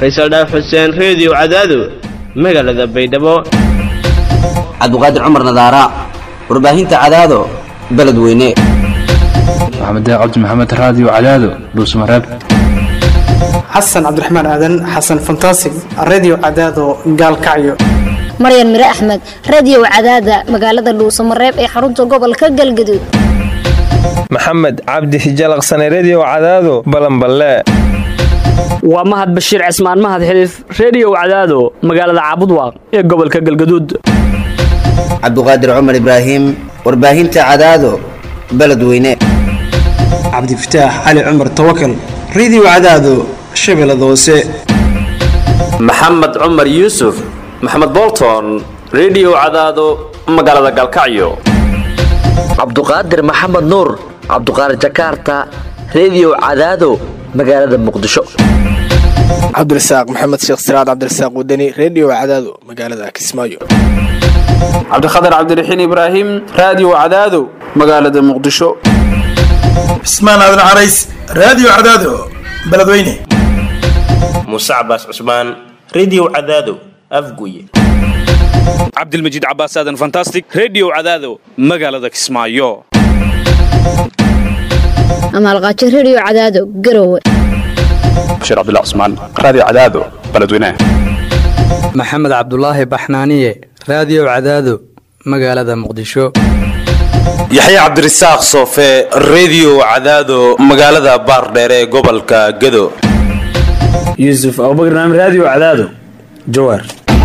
faysal dhaaf xuseen reediyo cadaado magaalada baydhabo cabdiqaadir cumar nadaara warbaahinta cadaado beledweyne maxamed cabdi maxamed raadiyo cadaado dhuusmareeb xasan cabdiraxmaan aadan xasan fantasig redio cadaado gaalkacyo maryan mire axmed radiyow cadaada magaalada dhuusamareeb ee xarunta gobolka galgaduud maxamed cabdi hijalaqsane rediyo cadaado balanballe waa mahad bashiir cismaan mahad xiliif rediyow cadaado magaalada caabudwaaq ee gobolka galgaduud cabdiqaadir cumar ibraahim warbaahinta cadaado beledweyne cabdifataax cali cumar tawakal redio cadaado shabeellada hoose maxamed cumar yuusuf maxamed bolton rediyo cadaado magaalada galkacyo cabduqaadir maxamed nuur cabduqaadir jakaarta rediyo cadaado magaalada muqdisho cabdirasaaq maxamed sheekh siraad cabdirasaaq wadani rediyo cadaado magaalada kismaayo cabdikhatar cabdiraxiin ibraahim raadiyo cadaado magaalada muqdisho cismaan aadan carays raadiyo cadaado beledweyne muuse cabaas cusmaan rediyo cadaado afguye cabdilmajiid cabaas aadan fantastic rediyo cadaado magaalada kismaayo amaalqaajo rediyo cadaado garowe bashiir cabdilla cusmaan raadiyo cadaado beledweyne maxamed cabdulaahi baxnaaniye raadiyo cadaado magaalada muqdisho yaxya cabdirasaaq soofe rediyo cadaado magaalada baardheere ee gobolka gado yuusuf abubakar naam raadiyo cadaado jawaar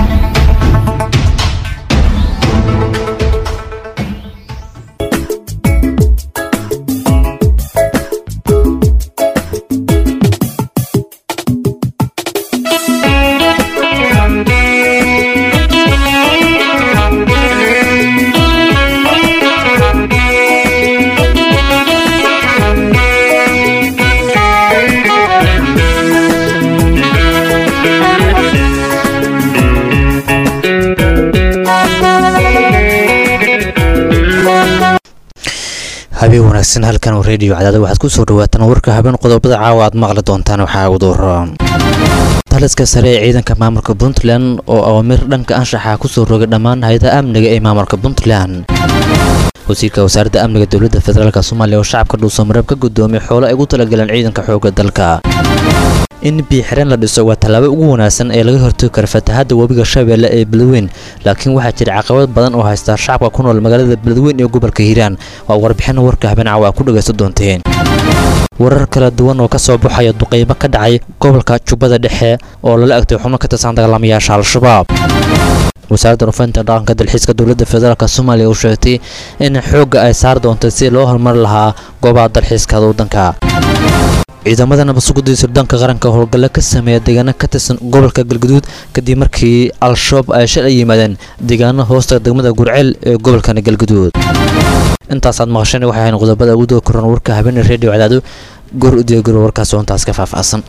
habeen wanaagsan halkan rediyo cadaada waxaad ku soo dhawaataan warka habeen qodobada caawa aad maqli doontaan waxaa ugu doora taliska sare ee ciidanka maamulka puntland oo awaamir dhanka anshaxa kusoo rogay dhammaan hay-adaha amniga ee maamulka puntland wasiirka wasaaradda amniga dowladda federaalk soomaaliya oo shacabka dhuusamareeb ka guddoomiyay xoolo ay ugu talagaleen ciidanka xoogga dalka in biixireen la dhiso waa tallaabo ugu wanaagsan ee laga hortagi kara fatahadda webiga shabeelle ee beledweyn laakiin waxaa jira caqabad badan oo haysta shacabka ku nool magaalada beledweyn ee gobolka hiiraan waa warbixin warka habeen caawa ku dhagaysan doonteen warar kala duwan oo ka soo baxaya duqeymo ka dhacay gobolka jubbada dhexe oo lala agtay xubno ka tirsan dagaalamayaasha al-shabaab wasaaradda rufaynta dhaqanka dalxiiska dowladda federaalk soomaaliya oo sheegtay in xoogga ay saar doontay si loo horumari lahaa goobaha dalxiiska waddanka ciidamada nabadsuguda sirdoonka qaranka howlgalla ka sameeya deegaano ka tirsan gobolka galgaduud kadib markii al-shabaab ay shal ay yimaadeen deegaano hoosta degmada gurceel ee gobolkan galgaduud intaasaad maqasheen waxay ahayn qodobada ugu doo koran warka habeeney reediyo cadaado goor udiagaro warkaas oo intaas ka faahfaahsan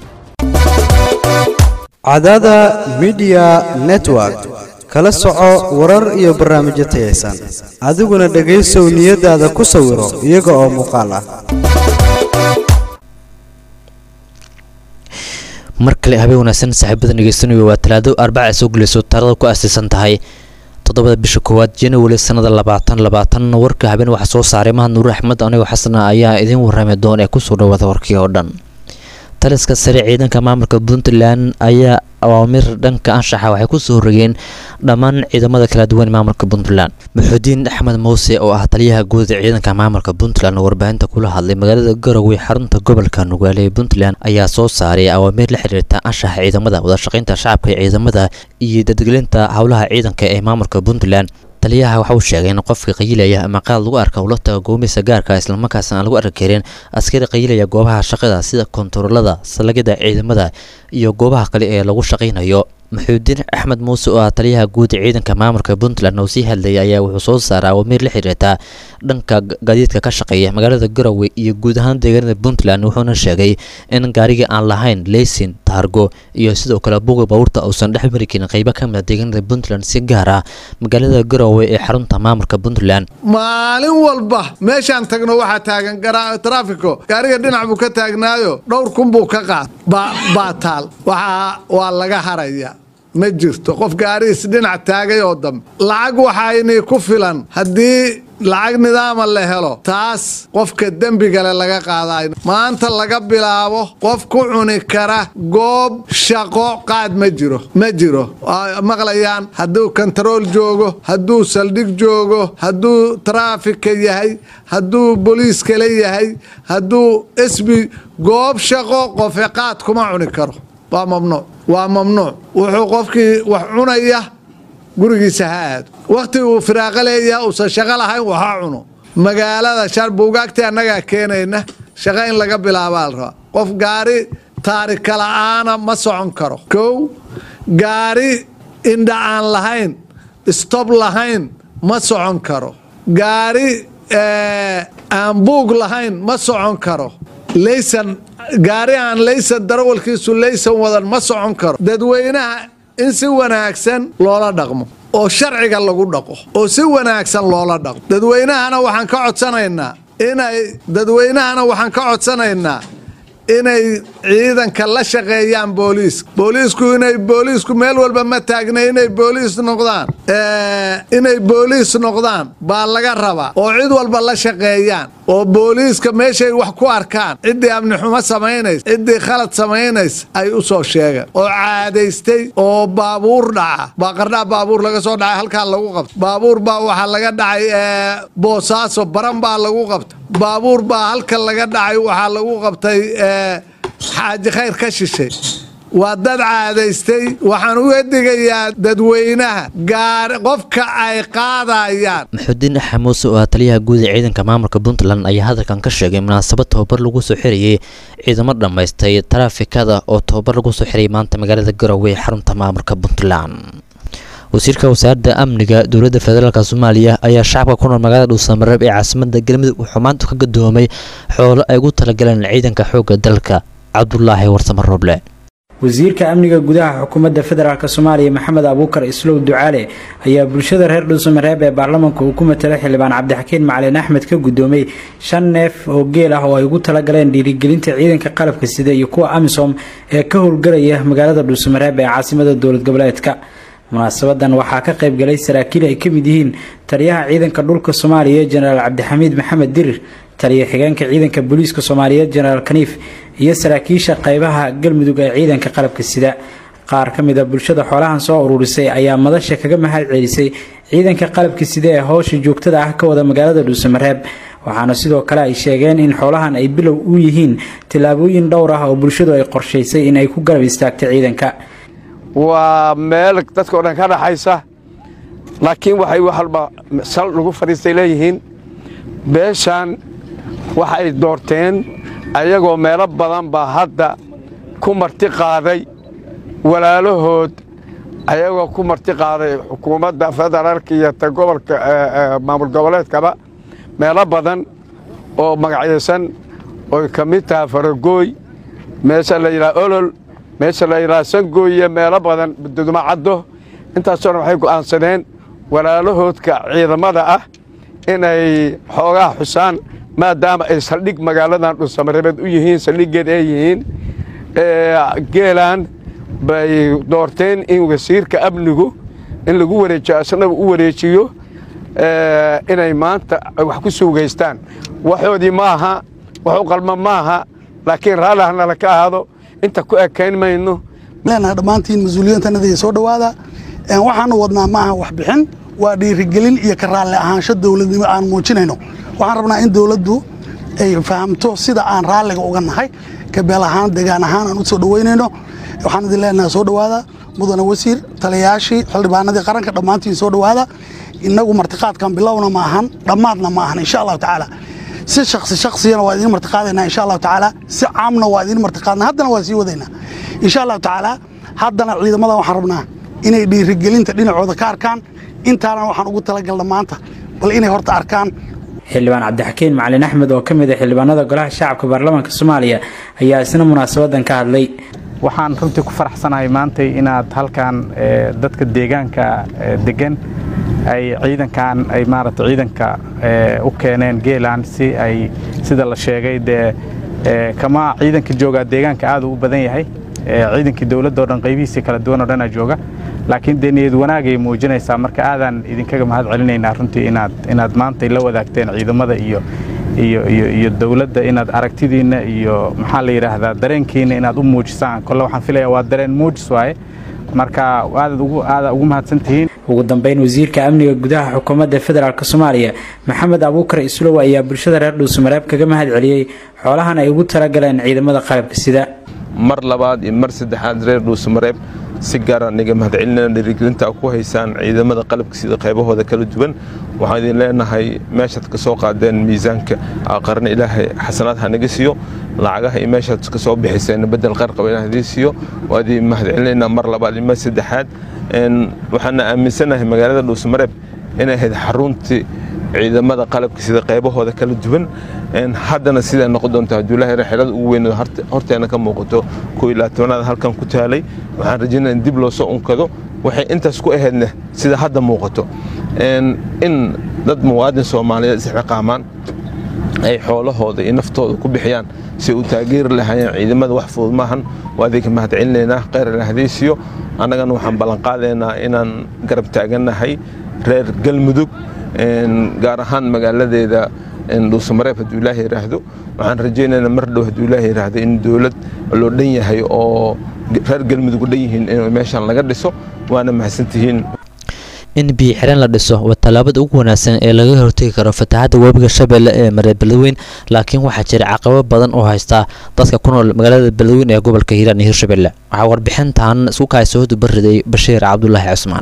cadaada midiya network kala soco warar iyo barnaamijyo tayaysan adiguna dhegaysow niyadaada ku sawiro iyaga oo muuqaal ah mar kale habeen wanaagsan saaxiibada dhegeysanayo waa talaado arbaca soo gelayso taarada ku aasaysan tahay toddobada bisha koowaad january sanada labaatan labaatan warka habeen waxaa soo saaray mahad nuur axmed anigoo xasana ayaa idiin warrami doon ee kusoo dhawaada warkii oo dhan taliska sare ciidanka maamulka puntland ayaa awaamir dhanka anshaxa waxay ku soo rogeen dhammaan ciidamada kala duwan maamulka puntland maxuudiin axmed muuse oo ah taliyaha guud ee ciidanka maamulka puntland oo warbaahinta kula hadlay magaalada garowe xarunta gobolka nugaale ee puntland ayaa soo saaray awaamiir la xiriirta anshaxa ciidamada wadashaqaynta shacabka ee ciidamada iyo dadgelinta howlaha ciidanka ee maamulka puntland taliyaha waxa uu sheegay in qofka qayilaya ama qaad lagu arka ula taga goomaysa gaarka islamarkaasna aan lagu arki karin askari qayilaya goobaha shaqada sida kontaroolada salagyada ciidamada iyo goobaha kale ee lagu shaqaynayo maxuudiin axmed muuse oo ah taliyaha guud ee ciidanka maamulka puntland oo sii hadlayay ayaa wuxuu soo saaray awamiir la xiriirta dhanka gaadiidka ka shaqeeya magaalada garowe iyo guud ahaan deegaanada puntland wuxuuna sheegay in gaarigii aan lahayn leysin taargo iyo sidoo kale buuga baabuurta uusan dhex mari karin qeybo ka mid a deegaanada puntland si gaar ah magaalada garowe ee xarunta maamulka puntland maalin walba meeshaan tagno waxaa taagan trafiko gaariga dhinac buu ka taagnaayo dhowr kun buu ka qaad baa taal waxaa waa laga haraya ma jirto qof gaarihiis dhinac taagay oo dambe lacag waxayni ku filan haddii lacag nidaama la helo taas qofka dembigale laga qaadayo maanta laga bilaabo qof ku cuni kara goob shaqo qaad ma jiro ma jiro maqlayaan hadduu kontarool joogo hadduu saldhig joogo hadduu traafika yahay hadduu boliis kale yahay hadduu esbi goob shaqo qofe qaad kuma cuni karo waa mamnuuc waa mamnuuc wuxuu qofkii wax cunaya gurigiisa ha aado wakhti uu firaaqo leeyaha uusan shaqo lahayn waha cuno magaalada shar buugaagtii annagaa keenayna shaqo in laga bilaabaa la rabaa qof gaari taarika la'aana ma socon karo kow gaari indha aan lahayn stob lahayn ma socon karo gaari aan buug lahayn ma socon karo laysan gaari aan laysan darawalkiisu laysan wadan ma socon karo dadweynaha in si wanaagsan loola dhaqmo oo sharciga lagu dhaqo oo si wanaagsan loola dhaqmo dadweynahana waxaan ka codsanaynaa inay dadweynahana waxaan ka codsanaynaa inay ciidanka la shaqeeyaan booliiska booliisku inay booliisku meel walba ma taagna inay booliis noqdaan inay booliis noqdaan baa laga rabaa oo cid walba la shaqeeyaan oo booliiska meeshay wax ku arkaan ciddii amni xumo samaynays ciddii khalad samaynays ay u soo sheegaan oo caadaystay oo baabuur dhaca baa qardhaa baabuur laga soo dhacay halkaa lagu qabta baabuur baa waxaa laga dhacay boosaaso baran baa lagu qabta baabuur baa halka laga dhacay waxaa lagu qabtay xaaji khayr ka shishay waa dad caadaystay waxaan uga digayaa dadweynaha gaar qofka ay qaadayaan maxuudiin axmed muuse oo ah taliyaha guud ee ciidanka maamulka puntland ayaa hadalkan ka sheegay munaasabad tababar lagu soo xirayay ciidamo dhammaystay taraafikada oo tababar lagu soo xirayay maanta magaalada garowe ee xarunta maamulka puntland wasiirka wasaaradda amniga dowladda federaalk soomaaliya ayaa shacabka ku nool magaalada dhuusamareeb ee caasimada galmudug wuxuu maanta ka gadoomay xoolo ay ugu talagaleen ciidanka xoogga dalka cabdulaahi warsamo rooble wasiirka amniga gudaha xukuumadda federaalk soomaaliya maxamed abuukar islow ducaale ayaa bulshada reer dhuusamareeb ee baarlamaanka uu ku matalay xildhibaan cabdixakiin macalin axmed ka gudoomay shan neef oo geel ah oo ay ugu talagaleen dhiirigelinta ciidanka qalabka sida iyo kuwa amisom ee ka howlgalaya magaalada dhuusamareeb ee caasimada dowlad goboleedka munaasabadan waxaa ka qaybgalay saraakiil ay ka mid yihiin taliyaha ciidanka dhulka soomaaliya jenaraal cabdixamiid maxamed dirir taliya xigeenka ciidanka booliiska soomaaliyeed jenaraal kaniif iyo saraakiisha qaybaha galmudug ee ciidanka qalabka sida qaar ka mid a bulshada xoolahan soo ururisay ayaa madasha kaga mahad celisay ciidanka qalabka sida ee howsha joogtada ah ka wada magaalada dhuusamareeb waxaana sidoo kale ay sheegeen in xoolahan ay bilow u yihiin tillaabooyin dhowr ah oo bulshadu ay qorshaysay in ay ku garab istaagto ciidanka waa meel dadka o dhan ka dhaxaysa laakiin waxay walba sal lagu fadhiistay leeyihiin beeshan waxa ay doorteen ayagoo meelo badan baa hadda ku marti qaaday walaalahood ayagoo ku marti qaaday xukuumadda federaalka iyo ta gobolka maamul goboleedkaba meelo badan oo magacyaysan oy ka mid tahay faragooy meesha la yidhaha olol meesha la yidhaha sangooye meelo badan duduma caddo intaasoo dhan waxay go'aansadeen walaalahoodka ciidamada ah inay xoogaa xusaan maadaama ay saldhig magaaladan dhuusamareebeed u yihiin saldhiggeed ay yihiin geelaan bay doorteen in wasiirka amnigu in lagu wareejiyo asnaga u wareejiyo inay maanta wax ku suugaystaan waxoodii maaha wax u qalma maaha laakiin raalli hanala ka ahaado inta ku ekayn mayno leenahay dhammaantiin mas-uuliyiintanada soo dhowaada waxaanu wadnaa maaha waxbixin waa dhiirigelin iyo ka raalli ahaansho dowladnimo aan muujinayno waxaan rabnaa in dowladdu ay fahamto sida aan raalliga uga nahay kabeel ahaan degaan ahaan aan u soo dhoweynayno waxaan idin leenahay soo dhowaada mudane wasiir taliyayaashii xildhibaanadii qaranka dhammaantiin soo dhowaada innagu martiqaadkan bilowna ma ahan dhammaadna ma ahan insha allahu tacaala si shaksi shaksiyana waa idiin martiqaadaynaa insha allahu tacaala si caamna waa idiin martiqaadna haddana waa sii wadaynaa insha allahu tacaala haddana ciidamada waxaan rabnaa inay dhiirigelinta dhinacooda ka arkaan intaana waxaan ugu talagalna maanta bal inay horta arkaan xildhibaan cabdixakiin macalin axmed oo ka mid ah xildhibaanada golaha shacabka baarlamaanka soomaaliya ayaa isna munaasabadan ka hadlay waxaan runtii ku faraxsanahay maantay inaad halkan dadka deegaanka degan ay ciidankan ay maaragta ciidanka u keeneen geeland si ay sida la sheegay dee kama ciidanka joogaa deegaanka aad u badan yahay ciidankii dowladda oo dhan qaybihiisii kala duwan oo dhanaa jooga laakiin dee niyad wanaagay muujinaysaa marka aadaan idinkaga mahad celinaynaa runtii inaad inaad maantay la wadaagteen ciidamada iyo iyo iyo iyo dowladda inaad aragtidiinna iyo maxaa la yidhaahdaa dareenkiina inaad u muujisaan kolle waxaan filayaa waa dareen muujis waaye marka aadaad ugu aada ugu mahadsantihiin ugu dambeyn wasiirka amniga gudaha xukuumadda federaalk soomaaliya maxamed abuukar islow ayaa bulshada reer dhuusamareeb kaga mahad celiyey xoolahan ay ugu talagaleen ciidamada qalabka sida mar labaad iyo mar saddexaad reer dhuusamareeb si gaara niga mahadcelinana dhiirigelinta ku haysaan ciidamada qalabka sida qaybahooda kala duwan waxaan idin leenahay meeshaad ka soo qaadeen miisaanka qarna ilaahay xasanaad ha naga siiyo lacagaha iyo meeshaad ka soo bixiseen bedel qarqaba ilaah idin siiyo waa idin mahadcelinaynaa mar labaad iyo mar saddexaad waxaana aaminsanahay magaalada dhuusamareeb inay ahayd xaruntii ciidamada qalabka sida qaybahooda kala duwan haddana siday noqon doonta hadduu ilaahay xerada ugu weyn horteena ka muuqato koo iyo labaatanaad halkan ku taalay waxaan rajaynaya in dib loo soo unkado waxay intaas ku ahaydna sida hadda muuqato in dad muwaadin soomaaliyeed isxiqaamaan ay xoolahooda iyo naftooda ku bixiyaan si u taageeri lahaayeen ciidamada wax fudud maahan waa idinka mahadcelinaynaa kheyr ilahdaysiyo annagana waxaan ballanqaadaynaa inaan garab taagannahay reer galmudug gaar ahaan magaaladeeda dhuusamareeb hadduu ilaaha yidhaahdo waxaan rajaynaynaa mar dhow hadduu ilaaha yidhaahdo in dowlad loo dhan yahay oo reer galmudug u dhan yihiin in meeshan laga dhiso waana mahadsantihiin in biyo xireen la dhiso waa tallaabada ugu wanaagsan ee laga hortegi karo fatahaadda webiga shabeelle ee mareer beledweyn laakiin waxaa jira caqabo badan oo haystaa dadka ku nool magaalada beledweyn ee gobolka hiiraan iyo hirshabelle waxaa warbixintan isku kaasoodu bariday bashiir cabdulaahi cusmaan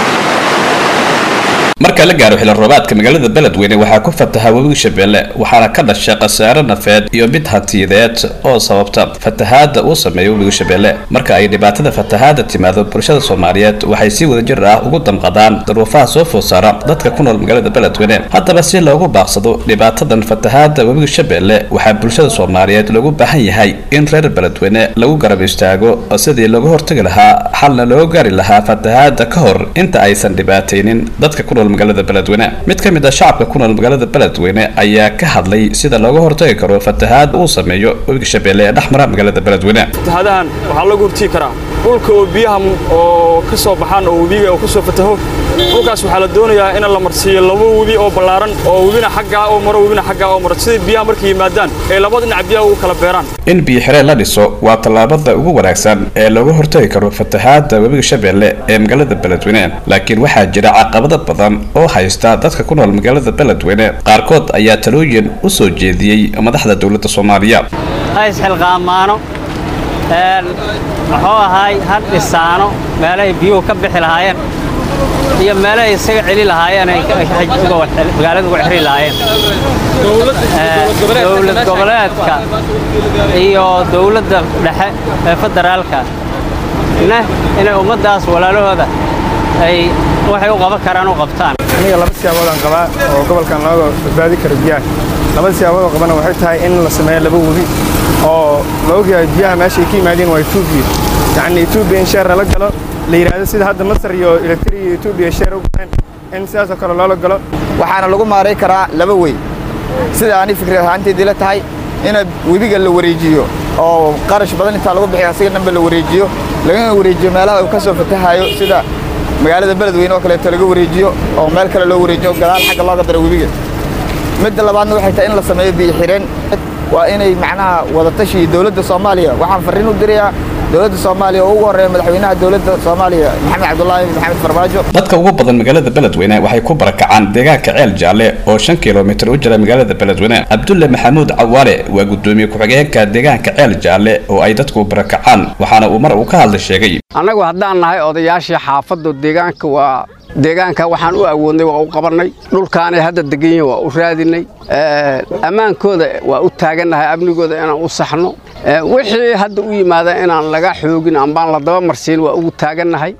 marka la gaaro xilli roobaadka magaalada beledweyne waxaa ku fataha webiga shabeelle waxaana ka dhashay khasaare nafeed iyo mid hatiyadeed oo sababta fatahaadda uu sameeyo webiga shabeelle marka ay dhibaatada fatahaadda timaado bulshada soomaaliyeed waxay si wadajir ah ugu damqadaan daruufaha soo food saara dadka ku nool magaalada beledweyne haddaba si loogu baaqsado dhibaatadan fatahaadda webiga shabeelle waxaa bulshada soomaaliyeed loogu baahan yahay in reer beledweyne lagu garab istaago sidii looga hortagi lahaa xalna loo gaari lahaa fatahaadda ka hor inta aysan dhibaataynin dadka ku nool magaalada beledweyne mid ka mid ah shacabka ku nool magaalada beledweyne ayaa ka hadlay sida looga hortagi karo fatahaad uu sameeyo webiga shabeelle ee dhexmara magaalada beledweyne fatahaadahan waxaa lagu hortigi karaa dhulka oo biyaha oo ka soo baxaan oo webiga oo ka soo fataho dhulkaas waxaa la doonayaa in la marsiiyo laba webi oo ballaaran oo webina xaggaa oo maro webina xaggaa oo maro sidai biyaha markay yimaadaan ay laba dhinac biyaha ugu kala beeraan in biyo xireen la dhiso waa tallaabada ugu wanaagsan ee looga hortagi karo fatahaadda webiga shabeelle ee magaalada beledweyne laakiin waxaa jira caqabado badan oo haysta dadka ku nool magaalada beledweyne qaarkood ayaa talooyin u soo jeediyey madaxda dowladda soomaaliya ha isxilqaamaano muxuu ahaay ha dhisaano meelahay biyuhu ka bixi lahaayeen iyo meelahay isaga celi lahaayeen ay magaalada uga xiri lahaayeen dowlad goboleedka iyo dowladda dhexe ee federaalka neh inay ummaddaas walaalahooda ay waxay u qaban karaan u qabtaan aniga laba siyaaboodaan qabaa oo gobolkan looga badbaadi karo biyaha labada siyaabood oo qabana waxay tahay in la sameeyo laba webi oo la ogyahay biyaha meeshay ka yimaadeen waa etoobiya yacni etoobiya in sheer lala galo la yidhaahdo sida hadda masar iyo eritrea iyo etoobiya sheer u galeen in sidaasoo kale loola galo waxaana lagu maaray karaa laba wey sida ani fikrad ahaanteedii la tahay in webiga la wareejiyo oo qarash badan intaa lagu bixiyo asiga dhanba la wareejiyo lagana wareejiyo meelaha uu ka soo fatahayo sida magaalada beledweyne oo kaleeto laga wareejiyo oo meel kale loo wareejiyo gadaal xagga looga daro webiga midda labaadna waxay tahay in la sameeyo biyo xireen waa inay macnaha wadatashi dowladda soomaaliya waxaan farriin u dirayaa dowladda soomaaliya oo ugu horreeya madaxweynaha dowladda soomaaliya maxamed cabdulaahi maxamed farmaajo dadka ugu badan magaalada beledweyne waxay ku barakacaan deegaanka ceel jaalle oo shan kilomitir u jira magaalada beledweyne cabdulle maxamuud cawaale waa gudoomiye ku-xigeenka deegaanka ceel jaalle oo ay dadku barakacaan waxaana uu mar uu ka hadlay sheegay annagu haddaan nahay odayaashii xaafaddu deegaanka waa deegaanka waxaan u awoodnay waa u qabannay dhulkaanay hadda degan yihin waa u raadinay ammaankooda waa u taagannahay amnigooda inaan u saxno wixii hadda u yimaada inaan laga xoogin ambaan la daba marsiin waa ugu taagannahay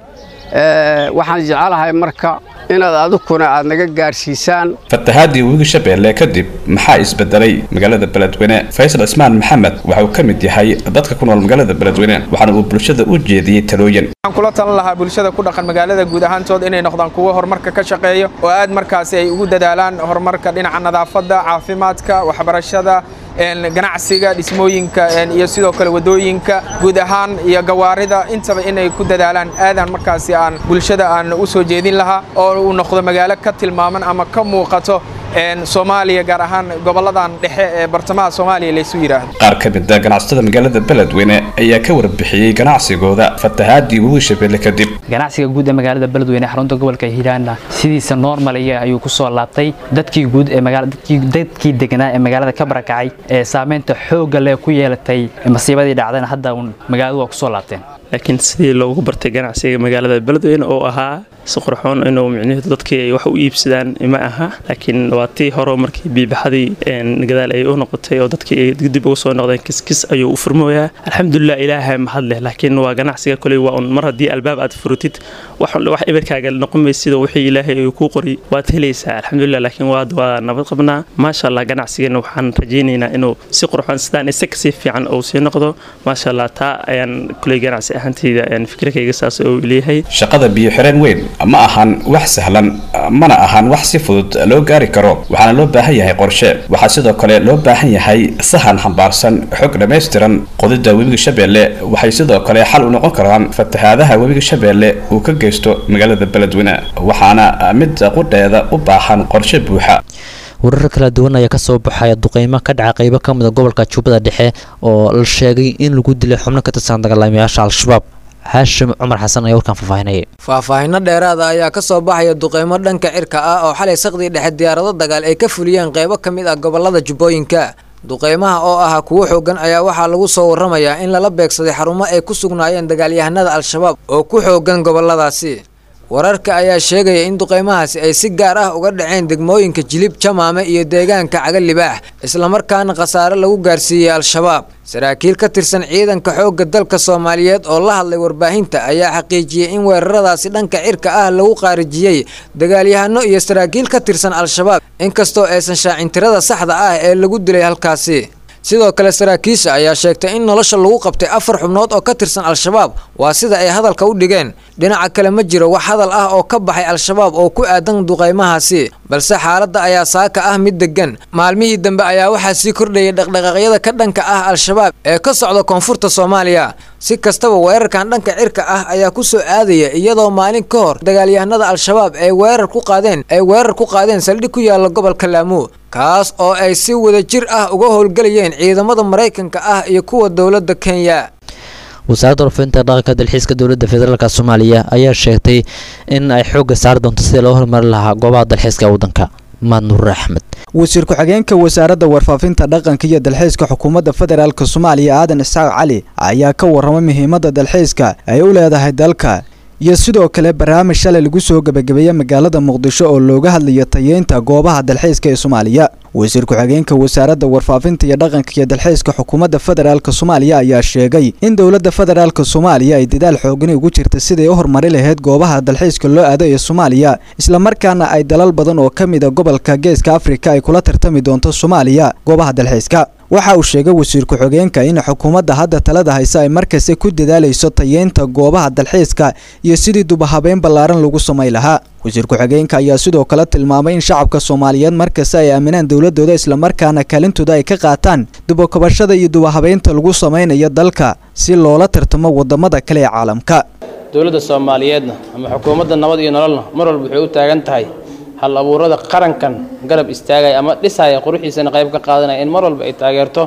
waxaan jecelahay marka inaad adukuna aad naga gaadhsiisaan fatahaadii webiga shabeelle kadib maxaa isbedelay magaalada beledweyne faysal cismaan maxamed waxa uu ka mid yahay dadka ku nool magaalada beledweyne waxaana uu bulshada u jeediyey talooyin waxaan kula talan lahaa bulshada ku dhaqan magaalada guud ahaantood inay noqdaan kuwo horumarka ka shaqeeyo oo aad markaasi ay ugu dadaalaan horumarka dhinaca nadaafadda caafimaadka waxbarashada ganacsiga dhismooyinka iyo sidoo kale wadooyinka guud ahaan iyo gawaarida intaba inay ku dadaalaan aadaan markaasi aan bulshada aan u soo jeedin lahaa oo uu noqdo magaalo ka tilmaaman ama ka muuqato soomaaliya gaar ahaan goboladan dhexe ee bartamaha soomaaliya laysu yidhaahdo qaar ka mid a ganacsatada magaalada beledweyne ayaa ka warbixiyey ganacsigooda fatahaadii webiga shabeelle kadib ganacsiga guud ee magaalada beledweyne xarunta gobolka hiiraana sidiisa normaliya ayuu ku soo laabtay dadkii guud ee dadkii deganaa ee magaalada ka barakacay ee saameynta xoogga leh ku yeelatay masiibadii dhacdayna hadda magaaladu waa ku soo laabteen laakiin sidii loogu bartay ganacsiga magaalada beledweyne oo ahaa si qurxoon inuu micnihiidu dadkii ay wax u iibsadaan ma aha laakiin waa tii hore markii biibaxadii gadaal ay u noqotay oo dadkii ay dib uga soo noqdeen kiskis ayuu u furmooyaa alxamdulilah ilaahay mahad leh laakiin waa ganacsiga koley waa un mar haddii albaab aad furutid wax ibirkaaga noqon maysid oo wixii ilaahay uu kuu qori waad helaysaa alxamdulilah laakiin waad waa nabad qabnaa maasha allah ganacsigeena waxaan rajaynaynaa inuu si qurxoon sidaan isa kasii fiican uu sii noqdo maasha allah taa ayaan koley ganacsi ahantayda fikirkayga saas uu leeyahay shaqada biyo xireen weyn ma ahan wax sahlan mana ahan wax si fudud loo gaari karo waxaana loo baahan yahay qorshe waxaa sidoo kale loo baahan yahay sahan xambaarsan xog dhammaystiran qodida webiga shabeelle waxay sidoo kale xal u noqon karaan fatahaadaha webiga shabeelle uu ka geysto magaalada beledweyne waxaana mid qudheeda u baahan qorshe buuxa warar kala duwan ayaa kasoo baxaya duqeymo ka dhaca qeybo ka mid a gobolka jubbada dhexe oo la sheegay in lagu dilay xubno ka tirsan dagaalamayaasha al-shabaab haashim cumar xasan ayaa warkaan faahfaahinaya faahfaahinno dheeraada ayaa ka soo baxaya duqeymo dhanka cirka ah oo xalay saqdii dhexe diyaarado dagaal ay ka fuliyeen qeybo ka mid ah gobolada jubbooyinka duqeymaha oo ahaa kuwo xoogan ayaa waxaa lagu soo waramayaa in lala beegsaday xarumo ay ku sugnaayeen dagaalyahanada al-shabaab oo ku xoogan goboladaasi wararka ayaa sheegaya in duqeymahaasi ay si gaar ah uga dhaceen degmooyinka jilib jamaame iyo deegaanka cagalibaax islamarkaana khasaare lagu gaarsiiyey al-shabaab saraakiil ka tirsan ciidanka xoogga dalka soomaaliyeed oo la hadlay warbaahinta ayaa xaqiijiyey in weeraradaasi dhanka cirka ah lagu qaarijiyey dagaalyahano iyo saraakiil ka tirsan al-shabaab inkastoo aysan shaacin tirada saxda ah ee lagu dilay halkaasi sidoo kale saraakiisha ayaa sheegtay in nolosha lagu qabtay afar xubnood oo ka tirsan al-shabaab waa sida ay hadalka u dhigeen dhinaca kale ma jiro wax hadal ah oo ka baxay al-shabaab oo ku aadan duqeymahaasi balse xaaladda ayaa saaka ah mid degan maalmihii dambe ayaa waxaa sii kordhayay dhaqdhaqaaqyada ka dhanka ah al-shabaab ee ka socda koonfurta soomaaliya si kastaba weerarkan dhanka cirka ah ayaa ku soo aadaya iyadoo maalin ka hor dagaalyahanada al-shabaab ay weerar ku qaadeen ay weerar ku qaadeen saldhig ku yaala gobolka laamu kaas oo ay si wada jir ah uga howlgelayeen ciidamada maraykanka ah iyo kuwa dowladda kenya wasaaradda warfinta dhaqanka dalxiiska dowladda federaalk soomaaliya ayaa sheegtay in ay xoogga saari doonto sidii loo horumari lahaa goobaha dalxiiska waddanka maad nuur axmed wasiir ku-xigeenka wasaaradda warfaafinta dhaqanka iyo dalxiiska xukuumadda federaalk soomaaliya aadan isxaaq cali ayaa ka warramay muhiimadda dalxiiska ay u leedahay dalka iyo sidoo kale barnaamij shalay lagu soo gebagabeeyey magaalada muqdisho oo looga hadlayo tayeynta goobaha dalxiiska ee soomaaliya wasiir ku-xigeenka wasaaradda warfaafinta iyo dhaqanka iyo dalxiiska xukuumadda federaalk soomaaliya ayaa sheegay in dowladda federaalk soomaaliya ay dadaal xoogani ugu jirta siday u horumari lahayd goobaha dalxiiska loo aado ee soomaaliya islamarkaana ay dalal badan oo ka mid a gobolka geeska afrika ay kula tartami doonto soomaaliya goobaha dalxiiska waxa uu sheegay wasiir ku-xigeenka in xukuumadda hadda talada haysa ay markasta ku dadaalayso tayeynta goobaha dalxiiska iyo sidii dubahabeyn ballaaran lagu samay lahaa wasiir ku-xigeenka ayaa sidoo kale tilmaamay in shacabka soomaaliyeed markasta ay aaminaan dowladooda islamarkaana kaalintooda ay ka qaataan dubakabashada iyo dubahabeynta lagu samaynayo dalka si loola tartamo wadamada kale ee caalamka dowladda soomaaliyeedna ama xukuumadda nabad iyo nololna mar walba waxay u taagan tahay hal abuurada qarankan garab istaagaya ama dhisaya quruxiisana qayb ka qaadanaya in mar walba ay taageerto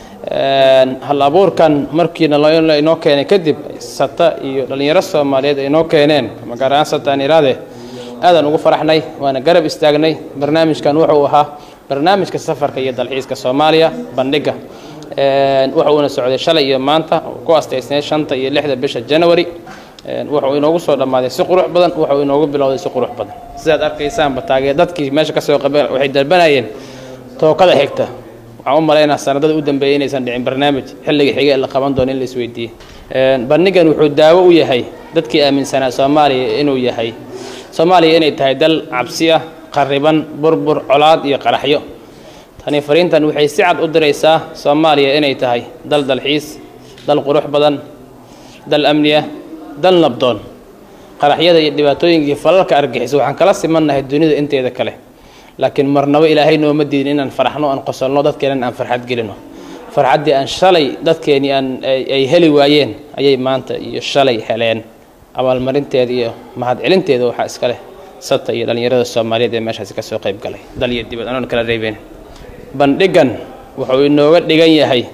hal abuurkan markiina inoo keenay kadib sata iyo dhallinyaro soomaaliyeed ay inoo keeneen ama gaar ahaan sata aan iraade aadaan ugu faraxnay waana garab istaagnay barnaamijkan wuxuu ahaa barnaamijka safarka iyo dalxiiska soomaaliya bandhiga wuxuuna socday shalay iyo maanta ku astaysnay shanta iyo lixda bisha january wuxuu inoogu soo dhammaaday si qurux badan wuxuu inoogu bilowday si qurux badan sidaad arkaysaanba taagee dadkii meesha kasoo qabeen waxay dalbanayeen tookada xigta waxaan u malaynaa sanadada u dambeeyay inaysan dhicin barnaamij xilliga xiga ee la qaban doono in la isweydiiye bandhigan wuxuu daawo u yahay dadkii aaminsanaa soomaaliya inuu yahay soomaaliya inay tahay dal cabsi ah qariban burbur colaad iyo qaraxyo tani fariintan waxay si cad u diraysaa soomaaliya inay tahay dal dalxiis dal qurux badan dal amni ah dal nabdoon qaraxyada iyo dhibaatooyinkii falalka argixisa waxaan kala simannahay dunida inteeda kale laakiin marnabo ilaahay nooma diidin inaan faraxno aan qosolno dadkeenan aan farxad gelino farxaddii aan shalay dadkeenii aan ay heli waayeen ayay maanta iyo shalay heleen abaalmarinteeda iyo mahadcelinteeda waxaa iska leh sata iyo dhallinyarada soomaaliyeed ee meeshaasi kasoo qayb galay dal iyo dibad anoon kala reebeen bandhigan wuxuu inooga dhigan yahay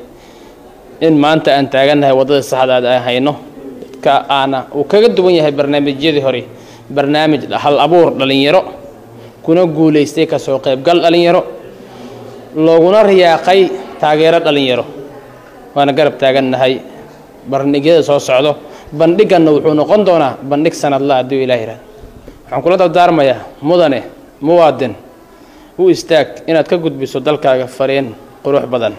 in maanta aan taagannahay waddada saxdaad aan hayno dadka aana uu kaga duwan yahay barnaamijyadii hore barnaamij hal abuur dhallinyaro kuna guulaystay kasoo qaybgal dhallinyaro looguna riyaaqay taageero dhallinyaro waana garab taagannahay bandhigyada soo socdo bandhiganna wuxuu noqon doonaa bandhig sanadla hadduu ilaah yihahdo waxaan kula dardaarmayaa mudane muwaadin u istaag inaad ka gudbiso dalkaaga fariin qurux badan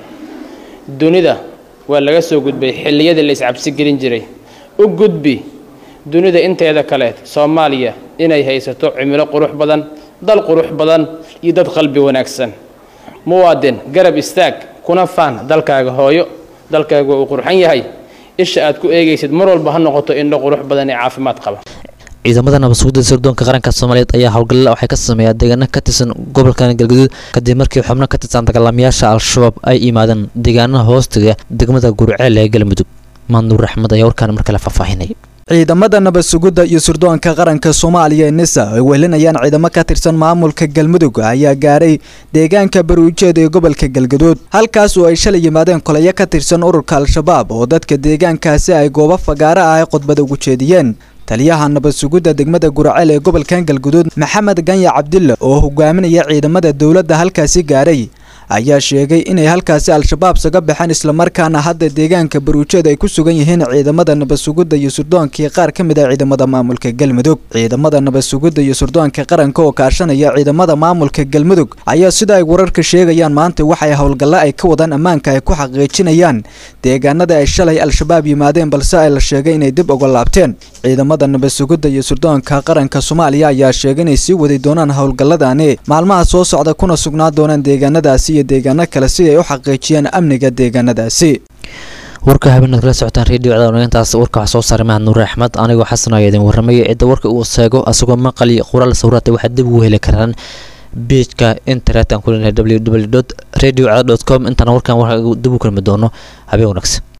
dunida waa laga soo gudbay xilliyadii la iscabsi gelin jiray u gudbi dunida inteeda kale soomaaliya inay haysato cimilo qurux badan dal qurux badan iyo dad qalbi wanaagsan muwaadin garab istaag kuna faan dalkaaga hooyo dalkaaga uu qurxan yahay isha aad ku eegaysid mar walba ha noqoto indho qurux badan ee caafimaad qaba ciidamada nabadsuguda sirdoonka qaranka soomaaliyeed ayaa howlgalla waxay ka sameeyaa deegaano ka tirsan gobolkan galgaduud kadib markii xubno ka tirsan dagaalamayaasha al-shabaab ay yimaadeen deegaanaha hoostiga degmada gurceel ee galmudug maanuur axmed ayaa warkaan mar kale faahfaahinay ciidamada nabad sugidda iyo sirdoonka qaranka soomaaliya ee nisa ay wehelinayaan ciidamo ka tirsan maamulka galmudug ayaa gaaray deegaanka baruujeed ee gobolka galgaduud halkaas oo ay shalay yimaadeen kolayo ka tirsan ururka al-shabaab oo dadka deegaankaasi ay goobo fagaaro ah ay khudbada ugu jeediyeen taliyaha nabad sugidda degmada guraceel ee gobolkan galguduud maxamed ganya cabdille oo hogaaminaya ciidamada dowladda halkaasi gaaray ayaa sheegay inay halkaasi al-shabaab saga baxeen islamarkaana hadda deegaanka baruujeed ay ku sugan yihiin ciidamada nabad sugidda iyo surdoonkii qaar ka mid a ciidamada maamulka galmudug ciidamada nabad sugidda iyo surdoonka qaranka oo kaashanaya ciidamada maamulka galmudug ayaa sida ay wararka sheegayaan maanta waxay howlgalla ay ka wadaan ammaanka ay ku xaqiijinayaan deegaanada ay shalay al-shabaab yimaadeen balse ay la sheegay inay dib uga laabteen ciidamada nabad sugidda iyo surdoonka qaranka soomaaliya ayaa sheegay inay sii wadi doonaan howlgalladani maalmaha soo socda kuna sugnaa doonaan deegaanadaasi iyo deegaano kale si ay u xaqiijiyaan amniga deegaanadaasi warka habeenaad kala socotaan redio cdaaintaas warka wax soo saaray mahad nuure axmed anigoo xasan ayaa idin warramaya cidda warka uu seego asagoo maqali qoraal sawiraata waxaad dib ugu heli karaan beejka internet aan ku leenahay www radio com intaana warkan warka dib u kulmi doono habeen wanaagsan